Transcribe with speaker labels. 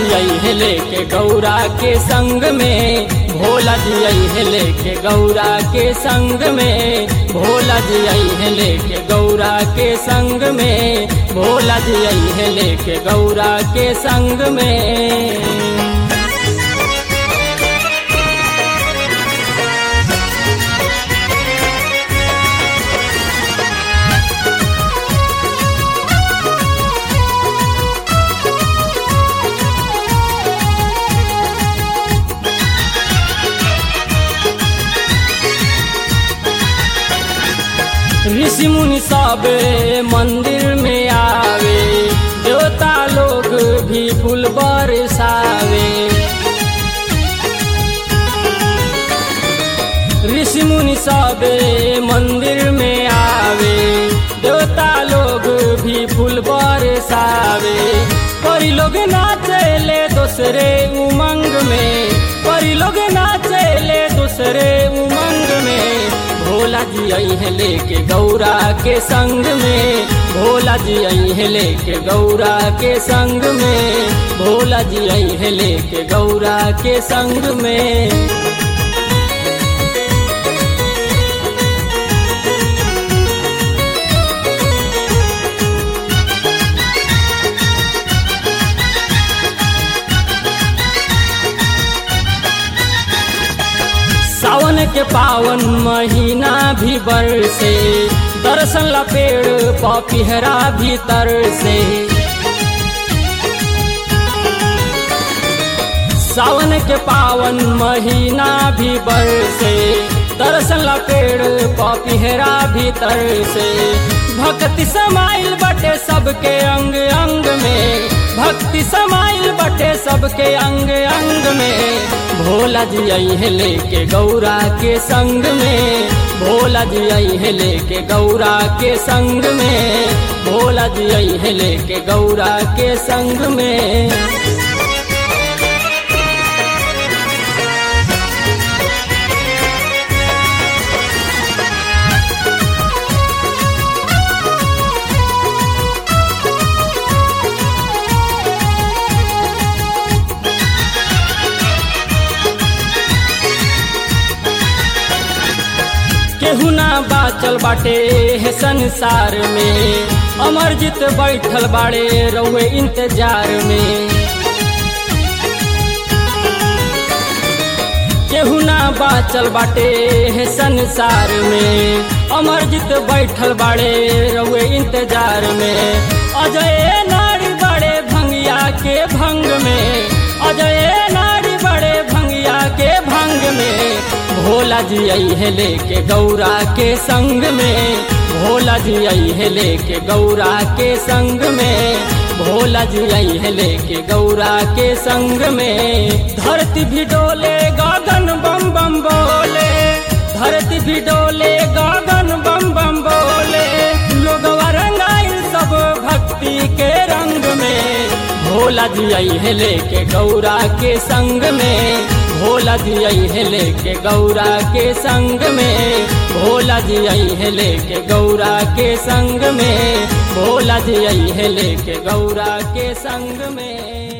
Speaker 1: जी आई है लेके गौरा के संग में भोला जी आई है लेके गौरा के संग में भोला जी आई है लेके गौरा के संग में भोला जी आई है लेके गौरा के संग में ऋषि मुनि सब मंदिर में आवे देवता लोग भी फूल बरसावे ऋषि मुनि सब मंदिर में आवे देवता लोग भी फूल बरसावे परी लोग नाचले दूसरे उमंग में परी लोग नाचले दूसरे उमंग में भोला जी आई है लेके गौरा के संग में भोला जी आई है लेके गौरा के संग में भोला जी आई है लेके गौरा के संग में सावन के पावन महीना भी बरसे दर्शन ला पेड़ पपिहरा भीतर से सावन के पावन महीना भी बरसे दर्शन ला पेड़ पपिहरा भीतर से भक्ति समाइल बटे सबके अंग अंग में भक्ति समाइल बटे सबके अंग अंग में भोला जी आई है लेके गौरा के संग में भोला जी आई है लेके गौरा के संग में भोला जी आई है लेके गौरा के संग में केहू ना बाचल बाटे है संसार में अमरजीत बैठल बाड़े रहुए इंतजार में केहू ना बाचल बाटे है संसार में अमरजीत बैठल बाड़े रहुए इंतजार में अजय नारी बड़े भंगिया के भंग में अजय नारी बड़े भंगिया के भंग में भोला जी आई है लेके गौरा के संग में भोला जी आई है लेके गौरा के संग में भोला जी आई है लेके गौरा के संग में धरती भी डोले गगन बम बम बोले धरती भी डोले गगन बम बम बोले लोग रंगाइल सब भक्ति के रंग में भोला जी आई है लेके गौरा के संग में भोला जी आई है लेके गौरा के संग में भोला जी आई है लेके गौरा के संग में भोला जी आई है लेके गौरा के संग में